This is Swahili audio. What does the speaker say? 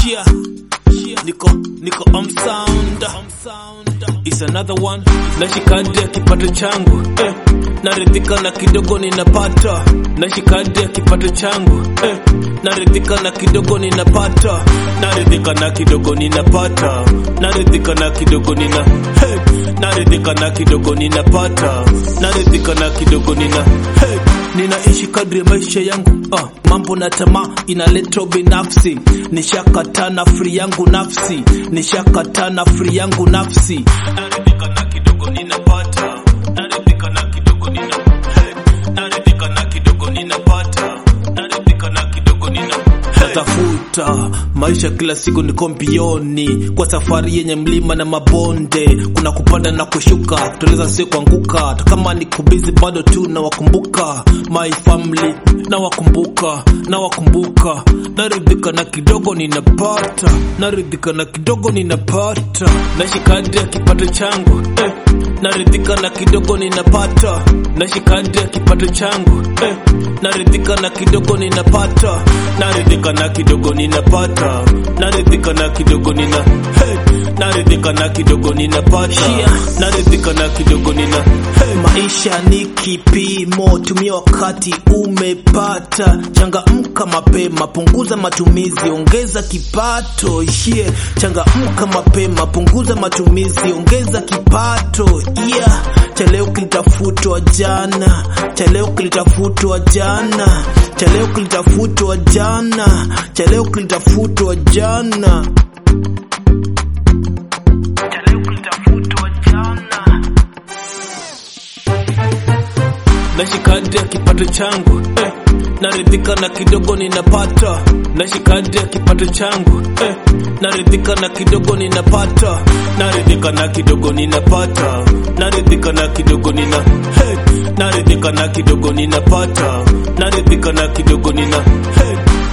Shia, niko niko on sound. It's another one. Nashikadi ya kipato changu eh. Naridhika na kidogo ninapata. Nashikadi ya kipato changu eh. Naridhika na kidogo ninapata. Naridhika na kidogo ninapata. Naridhika na kidogo nina hey. Naridhika na kidogo ninapata. Naridhika na kidogo nina hey. Ninaishi kadri ya maisha yangu uh, mambo na tamaa inaleta binafsi. Nishakata na free yangu nafsi, nishakata na free yangu nafsi. Naridhika na kidogo ninapata, naridhika na kidogo nina hey. Naridhika na kidogo ninapata, naridhika na kidogo nina hey. Tafuta maisha kila siku niko mbioni kwa safari yenye mlima na mabonde, kuna kupanda na kushuka, kuteleza sio kuanguka. Hata kama niko busy bado tu nawakumbuka my family, nawakumbuka, nawakumbuka. Naridhika na kidogo ninapata, naridhika na kidogo ninapata, nashikadi ya kipato changu eh. Naridhika na kidogo ninapata, nashikadi ya kipato changu eh. Naridhika na kidogo ninapata, naridhika na kidogo ninapata, naridhika na kidogo nina hey. Naridhika na kidogo ninapata, naridhika na kidogo nina hey. Maisha ni kipimo, tumia wakati umepata, changamka mapema, punguza matumizi, ongeza kipato. Yeah, changamka mapema, punguza matumizi, ongeza kipato. Yeah, cha leo kilitafutwa jana, cha leo kilitafutwa jana, cha leo kilitafutwa jana, cha leo kilitafutwa jana. Cha leo kilitafutwa jana. Nashikadi ya kipato changu eh. Naridhika na kidogo ninapata, nashikadi ya kipato changu eh. Naridhika na kidogo ninapata, naridhika na kidogo ninapata, naridhika na kidogo nina hey. Naridhika na kidogo ninapata, naridhika na kidogo nina hey.